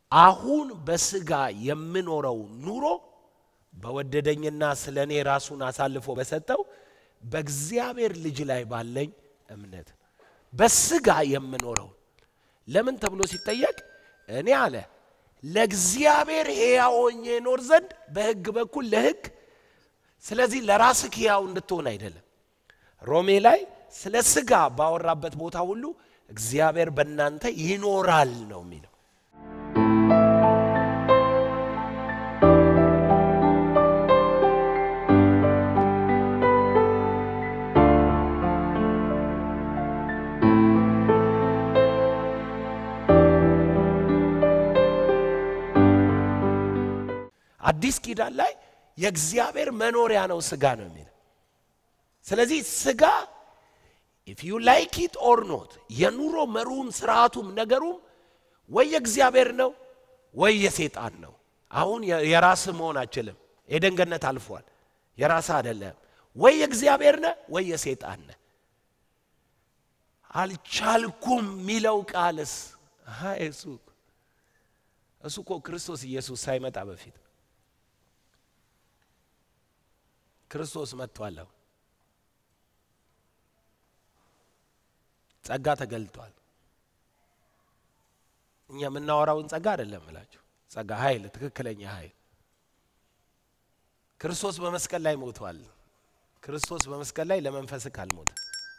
አሁን በስጋ የምኖረው ኑሮ በወደደኝና ስለ እኔ ራሱን አሳልፎ በሰጠው በእግዚአብሔር ልጅ ላይ ባለኝ እምነት በስጋ የምኖረው ለምን ተብሎ ሲጠየቅ እኔ አለ ለእግዚአብሔር ሕያው ሆኜ እኖር ዘንድ በሕግ በኩል ለሕግ ስለዚህ ለራስህ ሕያው እንድትሆን አይደለም። ሮሜ ላይ ስለ ስጋ ባወራበት ቦታ ሁሉ እግዚአብሔር በእናንተ ይኖራል ነው የሚለው። አዲስ ኪዳን ላይ የእግዚአብሔር መኖሪያ ነው ስጋ ነው የሚለው። ስለዚህ ስጋ ኢፍ ዩ ላይክ ኢት ኦር ኖት የኑሮ መሩም ስርዓቱም ነገሩም ወይ የእግዚአብሔር ነው ወይ የሴጣን ነው። አሁን የራስህ መሆን አችልም። ኤደን ገነት አልፏል። የራስህ አይደለም። ወይ የእግዚአብሔር ነህ ወይ የሴጣን ነህ። አልቻልኩም የሚለው ቃልስ እሱ እሱ እኮ ክርስቶስ ኢየሱስ ሳይመጣ በፊት ክርስቶስ መጥቷል። ጸጋ ተገልጧል። እኛ የምናወራውን ጸጋ አይደለም እላችሁ፣ ጸጋ ኃይል፣ ትክክለኛ ኃይል ክርስቶስ በመስቀል ላይ ሞቷል። ክርስቶስ በመስቀል ላይ ለመንፈስክ አልሞተም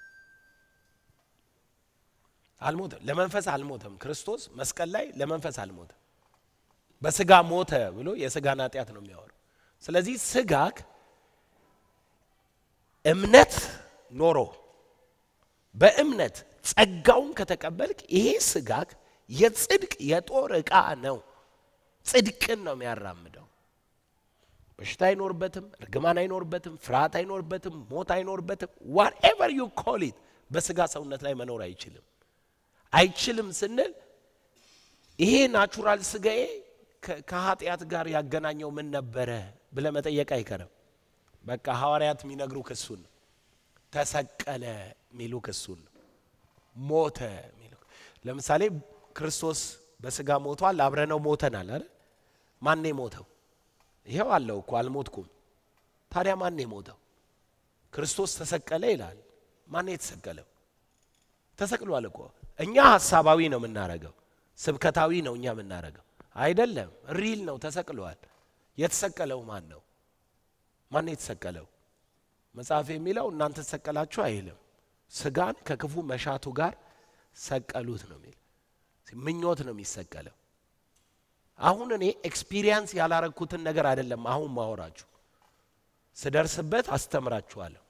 አልሞተም፣ ለመንፈስ አልሞተም። ክርስቶስ መስቀል ላይ ለመንፈስ አልሞተም። በስጋ ሞተ ብሎ የስጋን ኃጢአት ነው የሚያወራው። ስለዚህ ስጋክ እምነት ኖሮ በእምነት ጸጋውን ከተቀበልክ ይሄ ስጋክ የጽድቅ የጦር ዕቃ ነው። ጽድቅን ነው የሚያራምደው። በሽታ አይኖርበትም፣ እርግማን አይኖርበትም፣ ፍርሃት አይኖርበትም፣ ሞት አይኖርበትም። ዋትኤቨር ዩ ኮል ኢት በስጋ ሰውነት ላይ መኖር አይችልም። አይችልም ስንል ይሄ ናቹራል ስጋዬ ከኃጢአት ጋር ያገናኘው ምን ነበረ ብለ መጠየቅ አይቀርም። በቃ ሐዋርያት የሚነግሩ ክሱን ነው። ተሰቀለ የሚሉ ክሱን ነው። ሞተ የሚሉ ለምሳሌ ክርስቶስ በስጋ ሞቷል፣ አብረነው ሞተናል አይደል? ማን የሞተው? ይኸው አለው እኮ አልሞትኩም። ታዲያ ማን የሞተው? ክርስቶስ ተሰቀለ ይላል። ማን የተሰቀለው? ተሰቅሏል እኮ። እኛ ሀሳባዊ ነው የምናረገው፣ ስብከታዊ ነው እኛ የምናረገው አይደለም። ሪል ነው፣ ተሰቅሏል። የተሰቀለው ማን ነው? ማን የተሰቀለው? መጽሐፍ የሚለው እናንተ ተሰቀላችሁ አይልም። ስጋን ከክፉ መሻቱ ጋር ሰቀሉት ነው የሚል ምኞት ነው የሚሰቀለው። አሁን እኔ ኤክስፒሪየንስ ያላረግኩትን ነገር አይደለም አሁን ማወራችሁ፣ ስደርስበት አስተምራችኋለሁ።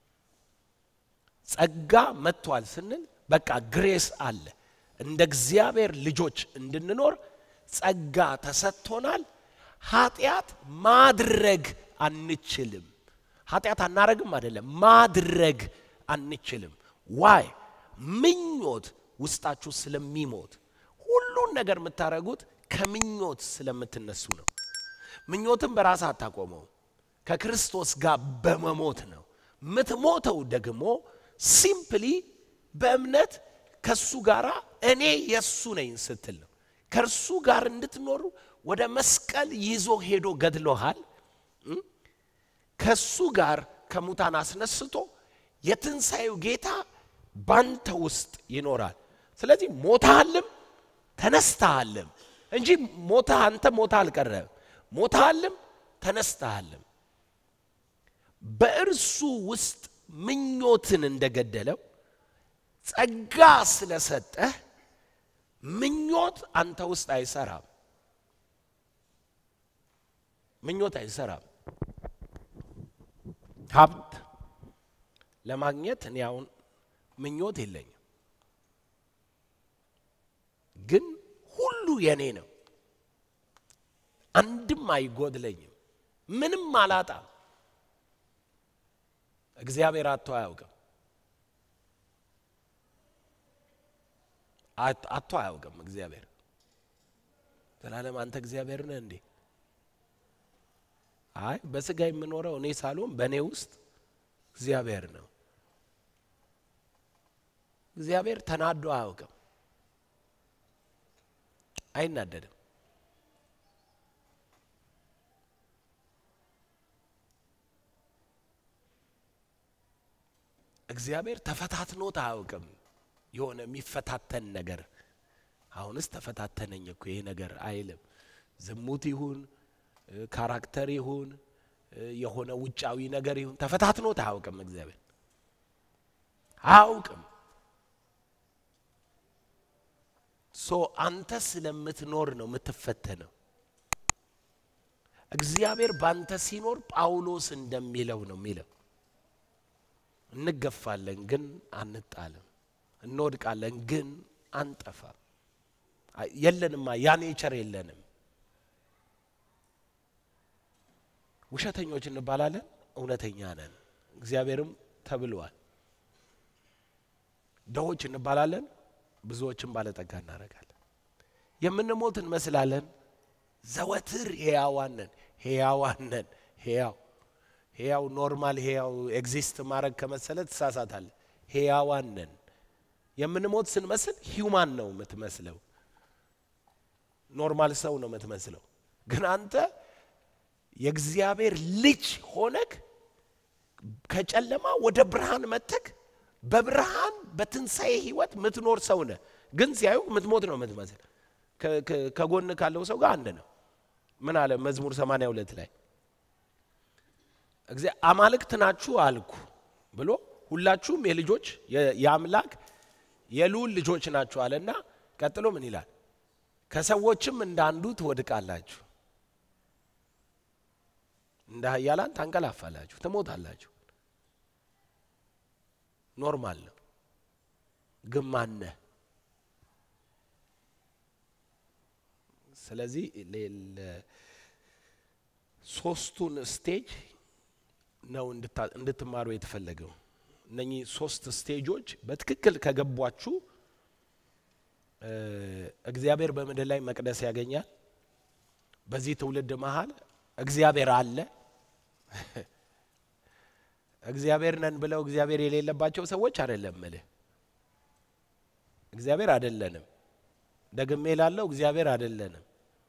ጸጋ መጥቷል ስንል በቃ ግሬስ አለ። እንደ እግዚአብሔር ልጆች እንድንኖር ጸጋ ተሰጥቶናል። ኃጢአት ማድረግ አንችልም። ኃጢአት አናረግም አይደለም፣ ማድረግ አንችልም። ዋይ ምኞት ውስጣችሁ ስለሚሞት ሁሉን ነገር የምታደርጉት ከምኞት ስለምትነሱ ነው። ምኞትም በራስ አታቆመው፣ ከክርስቶስ ጋር በመሞት ነው። የምትሞተው ደግሞ ሲምፕሊ በእምነት ከሱ ጋር እኔ የእሱ ነኝ ስትል ነው። ከእርሱ ጋር እንድትኖሩ ወደ መስቀል ይዞ ሄዶ ገድሎሃል። ከሱ ጋር ከሙታን አስነስቶ የትንሣኤው ጌታ ባንተ ውስጥ ይኖራል። ስለዚህ ሞታልም ተነስተሃልም እንጂ ሞታ አንተ ሞታ አልቀረም። ሞታልም ተነስተሃልም። በእርሱ ውስጥ ምኞትን እንደገደለው ጸጋ ስለሰጠህ ምኞት አንተ ውስጥ አይሰራም። ምኞት አይሰራም። ሀብት ለማግኘት እኔ አሁን ምኞት የለኝም፣ ግን ሁሉ የኔ ነው። አንድም አይጎድለኝም። ምንም አላጣም። እግዚአብሔር አቶ አያውቅም። አቶ አያውቅም። እግዚአብሔር ዘላለም አንተ እግዚአብሔር ነህ እንዴ? አይ በስጋ የምኖረው እኔ ሳልሆን በእኔ ውስጥ እግዚአብሔር ነው። እግዚአብሔር ተናዶ አያውቅም፣ አይናደድም። እግዚአብሔር ተፈታትኖት አያውቅም። የሆነ የሚፈታተን ነገር አሁንስ ተፈታተነኝ እኮ ይሄ ነገር አይልም። ዝሙት ይሁን ካራክተር ይሁን የሆነ ውጫዊ ነገር ይሁን ተፈታትኖት አያውቅም። እግዚአብሔር አያውቅም። ሶ አንተ ስለምትኖር ነው የምትፈተነው። እግዚአብሔር ባንተ ሲኖር ጳውሎስ እንደሚለው ነው የሚለው እንገፋለን ግን አንጣልም፣ እንወድቃለን ግን አንጠፋም። የለንማ ያ ኔቸር የለንም። ውሸተኞች እንባላለን፣ እውነተኛ ነን። እግዚአብሔርም ተብሏል። ድሆች እንባላለን፣ ብዙዎችን ባለጠጋ እናደርጋለን። የምንሞት እንመስላለን፣ ዘወትር ሕያዋን ነን። ሕያዋን ነን። ሕያው ሕያው ኖርማል ሕያው ኤግዚስት ማድረግ ከመሰለ ትሳሳታለ። ሕያዋን ነን። የምንሞት ስንመስል ሂውማን ነው የምትመስለው፣ ኖርማል ሰው ነው የምትመስለው። ግን አንተ የእግዚአብሔር ልጅ ሆነክ ከጨለማ ወደ ብርሃን መተክ በብርሃን በትንሣኤ ህይወት ምትኖር ሰው ነህ። ግን ሲያዩ ምትሞት ነው የምትመስል። ከጎን ካለው ሰው ጋር አንድ ነው። ምን አለ መዝሙር 82 ላይ አማልክት ናችሁ አልኩ ብሎ ሁላችሁም የልጆች የአምላክ የልዑል ልጆች ናችሁ አለና ቀጥሎ ምን ይላል? ከሰዎችም እንደ አንዱ ትወድቃላችሁ፣ እንደ ኃያላን ታንቀላፋላችሁ፣ ትሞታላችሁ። ኖርማል ነው። ግን ማነህ? ስለዚህ ሶስቱን ስቴጅ ነው እንድትማሩ የተፈለገው። እነኚህ ሶስት ስቴጆች በትክክል ከገቧችሁ እግዚአብሔር በምድር ላይ መቅደስ ያገኛል። በዚህ ትውልድ መሀል እግዚአብሔር አለ። እግዚአብሔር ነን ብለው እግዚአብሔር የሌለባቸው ሰዎች አይደለም ምልህ እግዚአብሔር አይደለንም። ደግሜ ላለው እግዚአብሔር አይደለንም።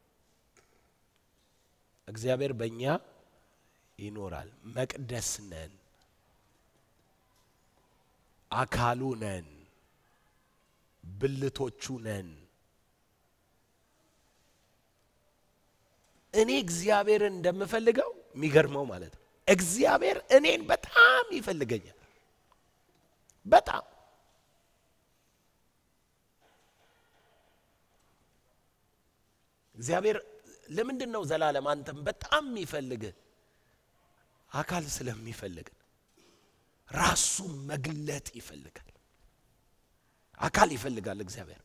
እግዚአብሔር በእኛ ይኖራል። መቅደስ ነን፣ አካሉ ነን፣ ብልቶቹ ነን። እኔ እግዚአብሔርን እንደምፈልገው የሚገርመው ማለት ነው። እግዚአብሔር እኔን በጣም ይፈልገኛል። በጣም እግዚአብሔር ለምንድን ነው ዘላለም አንተም በጣም የሚፈልግህ? አካል ስለሚፈልግ ራሱ መግለጥ ይፈልጋል። አካል ይፈልጋል እግዚአብሔር።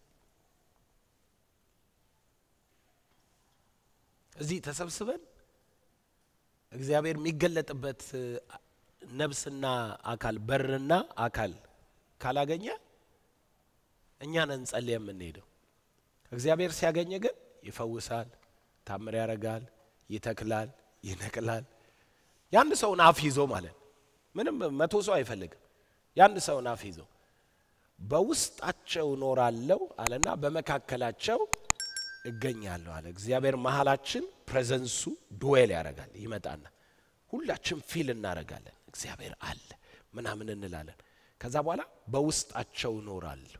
እዚህ ተሰብስበን እግዚአብሔር የሚገለጥበት ነፍስና አካል በርና አካል ካላገኘ እኛ ነን ጸልየ የምንሄደው። እግዚአብሔር ሲያገኘ ግን ይፈውሳል፣ ታምር ያደርጋል፣ ይተክላል፣ ይነቅላል። የአንድ ሰውን አፍ ይዞ ማለት ምንም መቶ ሰው አይፈልግም። የአንድ ሰውን አፍ ይዞ በውስጣቸው እኖራለሁ አለና በመካከላቸው እገኛለሁ አለ። እግዚአብሔር መሀላችን ፕሬዘንሱ ዱዌል ያደርጋል። ይመጣና ሁላችን ፊል እናደርጋለን። እግዚአብሔር አለ ምናምን እንላለን። ከዛ በኋላ በውስጣቸው እኖራለሁ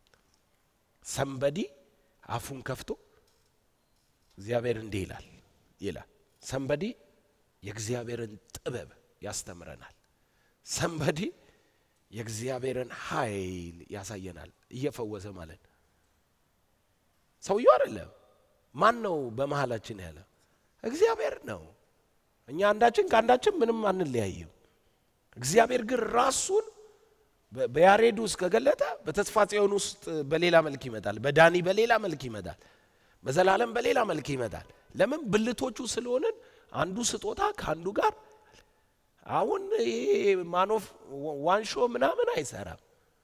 ሰንበዲ አፉን ከፍቶ እግዚአብሔር እንዲህ ይላል ይላል። ሰንበዲ የእግዚአብሔርን ጥበብ ያስተምረናል። ሰንበዲ የእግዚአብሔርን ኃይል ያሳየናል። እየፈወሰ ማለት ነው። ሰውየው አይደለም። ማን ነው በመሀላችን ያለ? እግዚአብሔር ነው። እኛ አንዳችን ከአንዳችን ምንም አንለያይም። እግዚአብሔር ግን ራሱን በያሬድ ውስጥ ከገለጠ በተስፋ ጽዮን ውስጥ በሌላ መልክ ይመጣል። በዳኒ በሌላ መልክ ይመጣል። በዘላለም በሌላ መልክ ይመጣል። ለምን? ብልቶቹ ስለሆንን አንዱ ስጦታ ከአንዱ ጋር አሁን ይሄ ማኖፍ ዋንሾ ምናምን አይሰራም።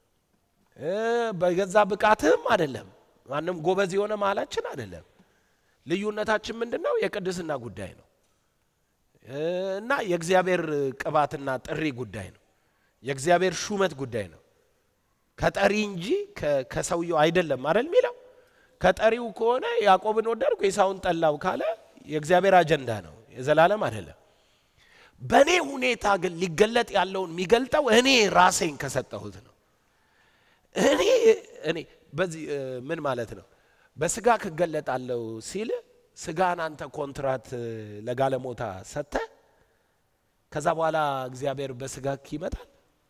በገዛ ብቃትህም አይደለም። ማንም ጎበዝ የሆነ መሀላችን አይደለም። ልዩነታችን ምንድን ነው? የቅድስና ጉዳይ ነው እና የእግዚአብሔር ቅባትና ጥሪ ጉዳይ ነው። የእግዚአብሔር ሹመት ጉዳይ ነው። ከጠሪ እንጂ ከሰውየው አይደለም አይደል የሚለው። ከጠሪው ከሆነ ያዕቆብን ወደድኩ ኤሳውን ጠላው ካለ የእግዚአብሔር አጀንዳ ነው፣ የዘላለም አይደለም። በእኔ ሁኔታ ግን ሊገለጥ ያለውን የሚገልጠው እኔ ራሴን ከሰጠሁት ነው። እኔ እኔ በዚህ ምን ማለት ነው? በስጋ ክገለጣለሁ ሲል ስጋን አንተ ኮንትራት ለጋለሞታ ሰጥተ ከዛ በኋላ እግዚአብሔር በስጋ ይመጣል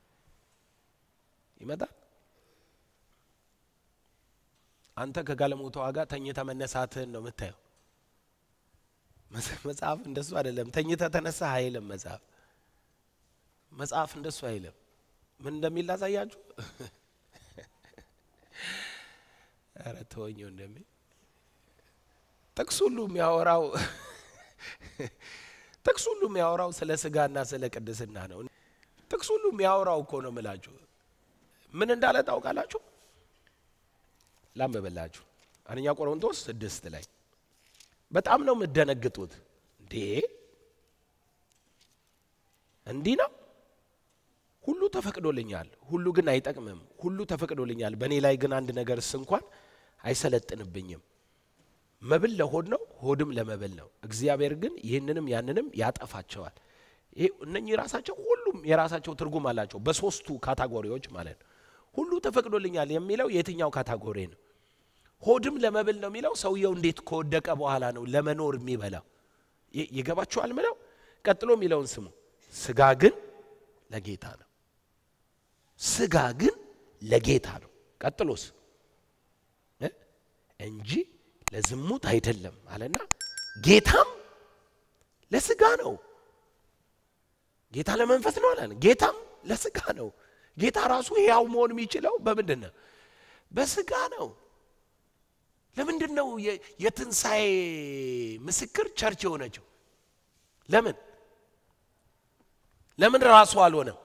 ይመጣል። አንተ ከጋለሞታዋ ጋር ተኝተ መነሳትህን ነው የምታየው። መጽሐፍ እንደሱ አይደለም። ተኝተ ተነሳ አይልም መጽሐፍ። መጽሐፍ እንደሱ አይልም። ምን እንደሚል ላሳያችሁ። ኧረ ተወኘው እንደሚል ጥቅስ ሁሉ የሚያወራው ጥቅስ ሁሉ የሚያወራው ስለ ስጋና ስለ ቅድስና ነው። ጥቅስ ሁሉ የሚያወራው እኮ ነው ምላችሁ። ምን እንዳለ ታውቃላችሁ? ላንብብላችሁ አንደኛ ቆሮንቶስ ስድስት ላይ በጣም ነው የምደነግጡት። እንዴ እንዲህ ነው ሁሉ ተፈቅዶልኛል፣ ሁሉ ግን አይጠቅምም። ሁሉ ተፈቅዶልኛል፣ በእኔ ላይ ግን አንድ ነገርስ እንኳን አይሰለጥንብኝም። መብል ለሆድ ነው፣ ሆድም ለመብል ነው። እግዚአብሔር ግን ይህንንም ያንንም ያጠፋቸዋል። ይሄ እነኚህ ራሳቸው ሁሉም የራሳቸው ትርጉም አላቸው፣ በሶስቱ ካታጎሪዎች ማለት ነው። ሁሉ ተፈቅዶልኛል የሚለው የትኛው ካታጎሪ ነው? ሆድም ለመብል ነው የሚለው ሰውየው እንዴት ከወደቀ በኋላ ነው ለመኖር የሚበላው። ይገባችኋል? ምለው ቀጥሎ የሚለውን ስሙ። ስጋ ግን ለጌታ ነው። ስጋ ግን ለጌታ ነው። ቀጥሎስ እንጂ ለዝሙት አይደለም አለና ጌታም ለስጋ ነው። ጌታ ለመንፈስ ነው አለ። ጌታም ለስጋ ነው። ጌታ ራሱ ሕያው መሆን የሚችለው በምንድን ነው? በስጋ ነው። ለምንድን ነው የትንሣኤ ምስክር ቸርች የሆነችው? ለምን ለምን ራሱ አልሆነም?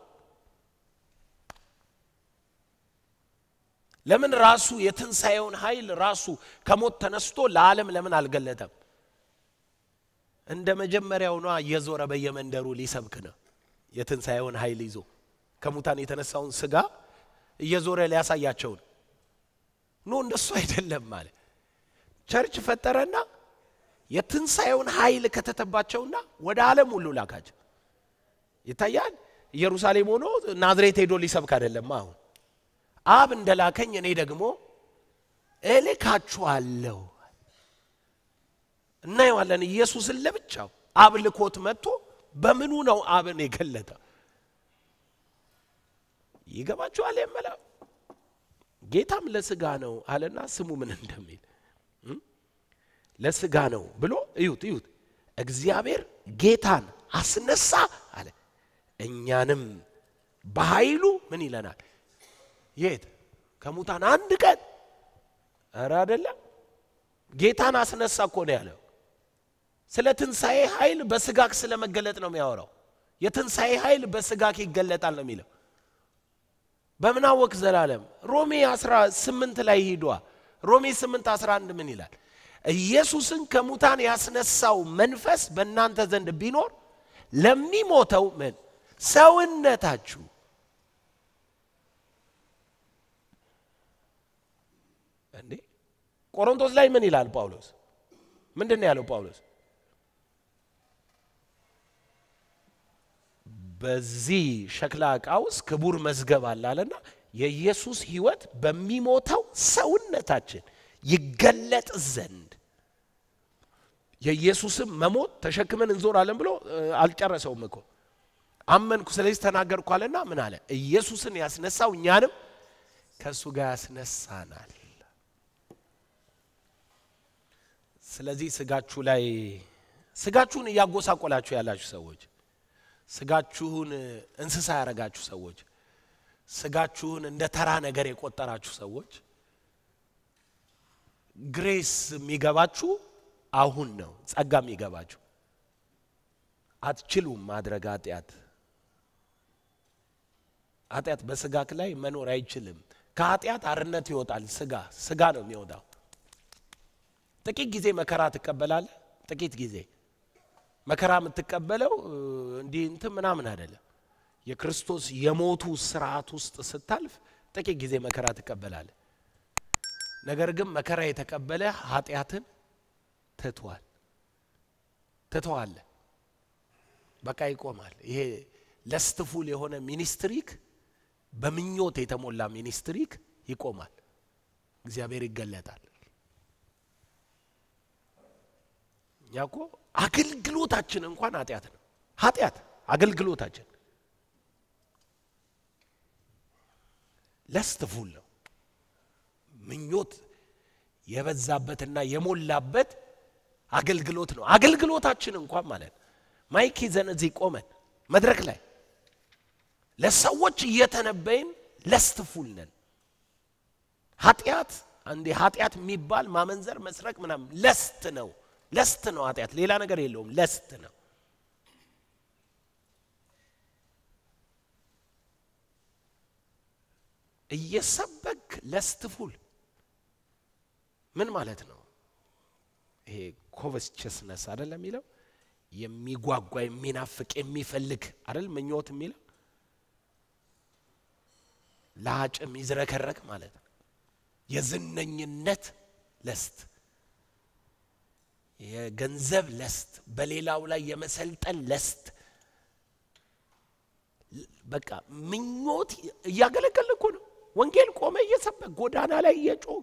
ለምን ራሱ የትንሣኤውን ኃይል ራሱ ከሞት ተነስቶ ለዓለም ለምን አልገለጠም? እንደ መጀመሪያው ነዋ እየዞረ በየመንደሩ ሊሰብክ ነው። የትንሣኤውን ኃይል ይዞ ከሙታን የተነሳውን ስጋ እየዞረ ሊያሳያቸው ነው። ኖ እንደሱ አይደለም ማለት ቸርች ፈጠረና የትንሣኤውን ኃይል ከተተባቸውና ወደ ዓለም ሁሉ ላካቸው። ይታያል። ኢየሩሳሌም ሆኖ ናዝሬት ሄዶ ሊሰብክ አይደለም። አሁን አብ እንደላከኝ እኔ ደግሞ እልካችኋለሁ። እናየዋለን። ኢየሱስን ለብቻው አብ ልኮት መጥቶ በምኑ ነው አብን የገለጠ? ይገባችኋል? የመላው ጌታም ለስጋ ነው አለና ስሙ ምን እንደሚል ለስጋ ነው ብሎ እዩት፣ እዩት። እግዚአብሔር ጌታን አስነሳ አለ። እኛንም በኃይሉ ምን ይለናል? የት ከሙታን አንድ ቀን ኧረ አይደለም ጌታን አስነሳ እኮ ነው ያለው። ስለ ትንሣኤ ኃይል በስጋክ ስለ መገለጥ ነው የሚያወራው። የትንሣኤ ኃይል በስጋክ ይገለጣል ነው የሚለው። በምን አወቅ ዘላለም? ሮሜ 18 ላይ ሂዷ። ሮሜ 8 11 ምን ይላል? ኢየሱስን ከሙታን ያስነሳው መንፈስ በእናንተ ዘንድ ቢኖር ለሚሞተው ምን ሰውነታችሁ እንዴ ቆሮንቶስ ላይ ምን ይላል ጳውሎስ? ምንድን ነው ያለው ጳውሎስ? በዚህ ሸክላ ዕቃ ውስጥ ክቡር መዝገብ አለ አለና የኢየሱስ ሕይወት በሚሞተው ሰውነታችን ይገለጥ ዘንድ የኢየሱስም መሞት ተሸክመን እንዞራለን ብሎ አልጨረሰውም እኮ አመንኩ፣ ስለዚህ ተናገርኩ አለና ምን አለ? ኢየሱስን ያስነሳው እኛንም ከእሱ ጋር ያስነሳናል። ስለዚህ ስጋችሁ ላይ ስጋችሁን እያጎሳቆላችሁ ያላችሁ ሰዎች፣ ስጋችሁን እንስሳ ያረጋችሁ ሰዎች፣ ስጋችሁን እንደ ተራ ነገር የቆጠራችሁ ሰዎች ግሬስ የሚገባችሁ አሁን ነው። ጸጋ የሚገባችሁ አትችሉም ማድረግ ኃጢአት ኃጢአት በስጋክ ላይ መኖር አይችልም። ከኃጢአት አርነት ይወጣል። ስጋ ስጋ ነው የሚወጣው። ጥቂት ጊዜ መከራ ትቀበላለህ። ጥቂት ጊዜ መከራ የምትቀበለው እንዲህ እንትን ምናምን አይደለም። የክርስቶስ የሞቱ ስርዓት ውስጥ ስታልፍ ጥቂት ጊዜ መከራ ትቀበላለህ። ነገር ግን መከራ የተቀበለ ኃጢአትን ትቷል ትተዋለ። በቃ ይቆማል። ይሄ ለስትፉል የሆነ ሚኒስትሪክ በምኞት የተሞላ ሚኒስትሪክ ይቆማል። እግዚአብሔር ይገለጣል። እኛ እኮ አገልግሎታችን እንኳን ኃጢአት ነው። ኃጢአት አገልግሎታችን ለስትፉል ነው። ምኞት የበዛበትና የሞላበት አገልግሎት ነው። አገልግሎታችን እንኳን ማለት ነው። ማይክ ይዘን እዚህ ቆመን መድረክ ላይ ለሰዎች እየተነበይን ለስትፉል ነን። ኃጢአት አንዴ ኃጢአት የሚባል ማመንዘር፣ መስረቅ ምናምን ለስት ነው። ለስት ነው ኃጢአት፣ ሌላ ነገር የለውም። ለስት ነው። እየሰበክ ለስትፉል ምን ማለት ነው? ይሄ ኮቨስቸስነስ አይደለም የሚለው የሚጓጓ የሚናፍቅ የሚፈልግ አይደል ምኞት የሚለው ለአጭ የሚዝረከረክ ማለት ነው። የዝነኝነት ለስት፣ የገንዘብ ለስት፣ በሌላው ላይ የመሰልጠን ለስት በቃ ምኞት እያገለገል እኮ ነው። ወንጌል ቆመ እየሰበክ ጎዳና ላይ እየጮክ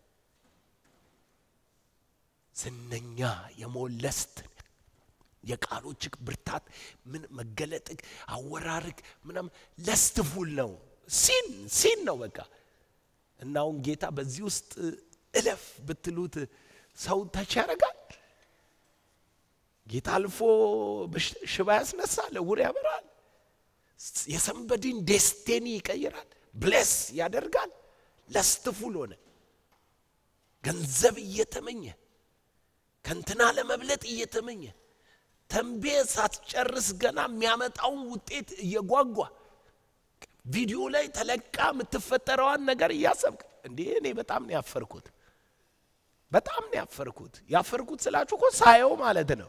ዝነኛ የሞለስት የቃሎችክ ብርታት ምን መገለጥክ አወራርክ ምናም ለስትፉል ነው። ሲን ሲን ነው በቃ እና አሁን ጌታ በዚህ ውስጥ እለፍ ብትሉት ሰው ተች ያደርጋል። ጌታ አልፎ ሽባ ያስነሳል፣ ዕውር ያበራል፣ የሰንበዲን ዴስቲኒ ይቀይራል፣ ብሌስ ያደርጋል። ለስትፉል ሆነ ገንዘብ እየተመኘ ከንትና ለመብለጥ እየተመኘ ተንቤ ሳትጨርስ ገና የሚያመጣውን ውጤት እየጓጓ ቪዲዮ ላይ ተለቃ የምትፈጠረዋን ነገር እያሰብክ እንዲህ እኔ በጣም ነው ያፈርኩት። በጣም ነው ያፈርኩት። ያፈርኩት ስላችሁ እኮ ሳየው ማለት ነው።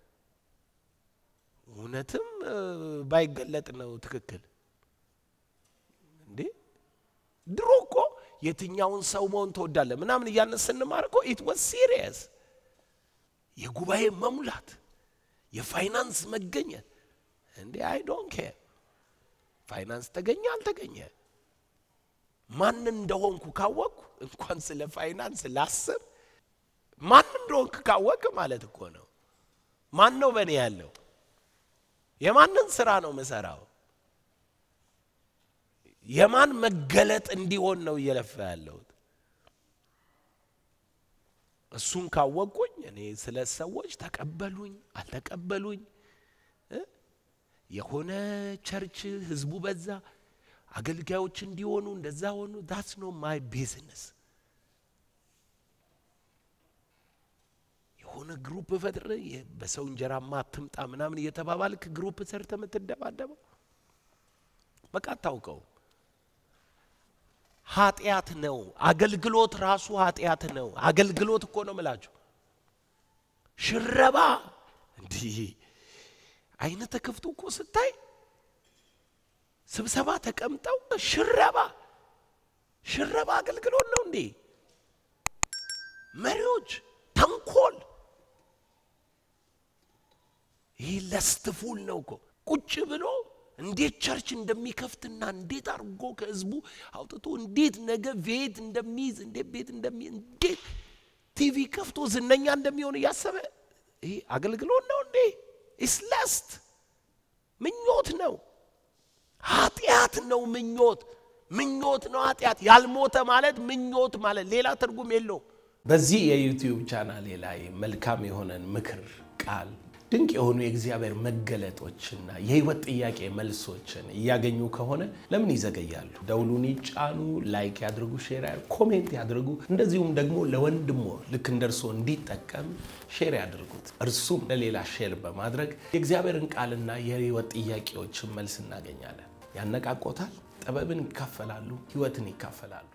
እውነትም ባይገለጥ ነው ትክክል። እንዴ ድሮ እኮ የትኛውን ሰው መሆን ትወዳለህ ምናምን እያልን ስንማር እኮ ኢት ዋዝ ሲሪየስ የጉባኤ መሙላት የፋይናንስ መገኘት እንዴ አይ ዶንት ኬር ፋይናንስ ተገኘ አልተገኘ ማን እንደሆንኩ ካወቅኩ እንኳን ስለ ፋይናንስ ላስብ ማን እንደሆንክ ካወቅ ማለት እኮ ነው ማን ነው በእኔ ያለው የማንን ስራ ነው ምሰራው የማን መገለጥ እንዲሆን ነው እየለፋ ያለሁት እሱን ካወቅኩኝ እኔ ስለ ሰዎች ተቀበሉኝ አልተቀበሉኝ የሆነ ቸርች ህዝቡ በዛ አገልጋዮች እንዲሆኑ እንደዛ ሆኑ ዳስ ኖ ማይ ቢዝነስ የሆነ ግሩፕ ፈጥረ በሰው እንጀራማ አትምጣ ምናምን እየተባባልክ ግሩፕ ሰርተ የምትደባደበው በቃ አታውቀው ኃጢአት ነው አገልግሎት ራሱ ኃጢአት ነው አገልግሎት እኮ ነው ምላችሁ ሽረባ እንዲህ አይነ ተከፍቶ እኮ ስታይ ስብሰባ ተቀምጠው ሽረባ ሽረባ አገልግሎት ነው እንዴ መሪዎች ተንኮል ይህ ለስትፉል ነው እኮ ቁጭ ብሎ እንዴት ቸርች እንደሚከፍትና እንዴት አድርጎ ከህዝቡ አውጥቶ እንዴት ነገ ቤት እንደሚይዝ እንዴት ቤት እንደሚይዝ እንዴት ቲቪ ከፍቶ ዝነኛ እንደሚሆን እያሰበ ይህ አገልግሎት ነው እንዴ ኢስለስት ምኞት ነው ኃጢአት ነው ምኞት ምኞት ነው ኃጢአት ያልሞተ ማለት ምኞት ማለት ሌላ ትርጉም የለውም በዚህ የዩቲዩብ ቻናሌ ላይ መልካም የሆነን ምክር ቃል ድንቅ የሆኑ የእግዚአብሔር መገለጦችና የህይወት ጥያቄ መልሶችን እያገኙ ከሆነ ለምን ይዘገያሉ? ደውሉን ይጫኑ፣ ላይክ ያድርጉ፣ ሼር ያድርጉ፣ ኮሜንት ያድርጉ። እንደዚሁም ደግሞ ለወንድሞ ልክ እንደ እርስዎ እንዲጠቀም ሼር ያድርጉት። እርሱም ለሌላ ሼር በማድረግ የእግዚአብሔርን ቃልና የህይወት ጥያቄዎችን መልስ እናገኛለን። ያነቃቆታል፣ ጥበብን ይካፈላሉ፣ ህይወትን ይካፈላሉ።